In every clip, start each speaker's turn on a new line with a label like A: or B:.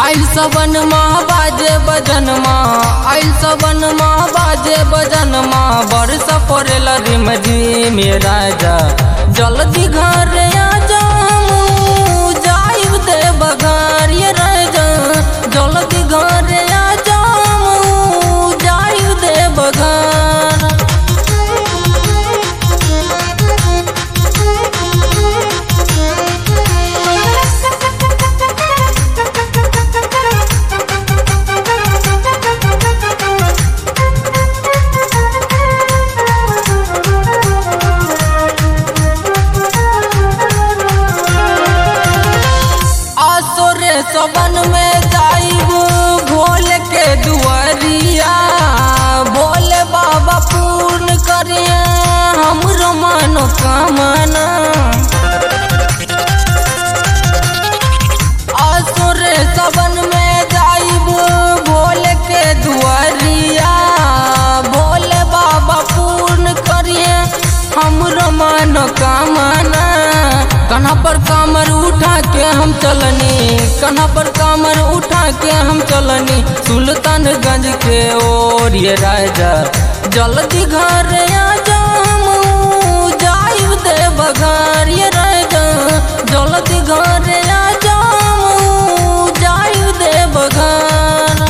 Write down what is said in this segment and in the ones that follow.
A: आइल सबन माँ बाजे बजन माँ आइल सबन माँ बाजे बजन माँ बरस पड़ेल रिम जी मेरा जा जल्दी घर आ जाऊं जाइब दे बघार ये राजा जल्दी घर आ जाऊं जाइब दे बघार आसोरे सबन में जाइब भोल के दुआरिया भोले बाबा पूर्ण करिए हमरो मनोकामना आसुरे सबन में जाइब भोले के दुआरिया भोले बाबा पूर्ण करिए हमरो मनोकामना कन्हा पर कामर उठा के हम चलनी कन्हा पर कामर उठा के हम चलनी सुल्तानगंज के ओर ये राजा जल्दी घर आ जाऊं जाइब दे बघार ये राजा जल्दी घर आ जाऊं जाइब दे बघार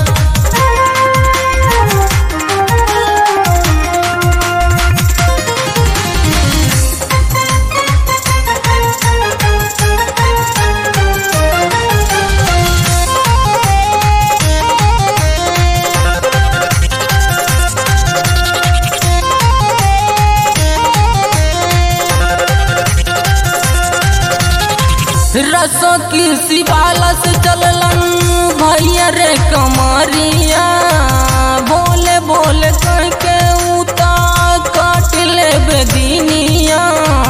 A: रसों की शिवाला से चललन भैया रे कमरिया बोले बोले कह के उता काट ले बेदीनिया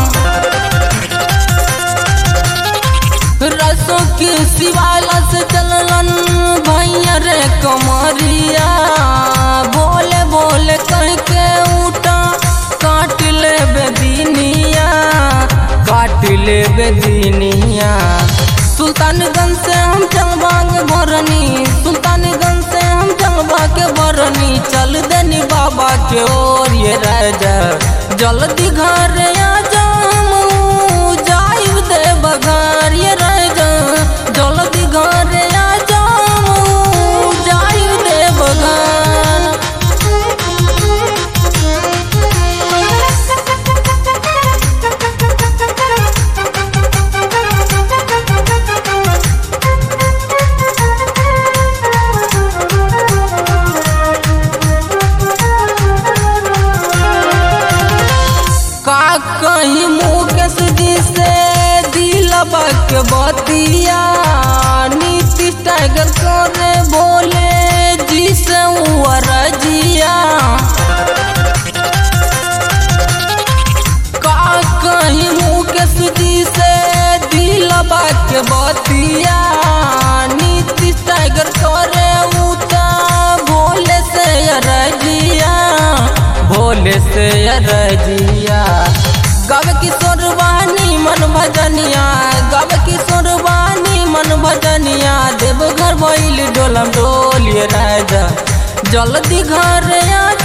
A: रसों की शिवाला से चललन भैया रे कमरिया बोले बोले कह के उठा काट ले बेदीनिया काट ले बेदीनिया सुल्तानगंज से हम चलबा के बरनी सुल्तानगंज से हम चलबा के बरनी चल देनी बाबा के ओर ये राजा जल्दी घर आ जाऊं जाइब दे बघार ये राजा जल्दी घर आ जाऊं जाइब दे बघार का कहीं मुकेश जी से दिलबा के बतिया नीतीश टाइगर करे बोले जी से रजिया का कहीं मुकेश जी से दिलबा के बतिया नीतीश टाइगर करे उता भोले से रजिया भोले से रजिया गब किशोर वानी मन भजनिया गब किशोर वानी मन भजनिया देव घर भइल डोलम डोलिए राजा जल्दी घर आ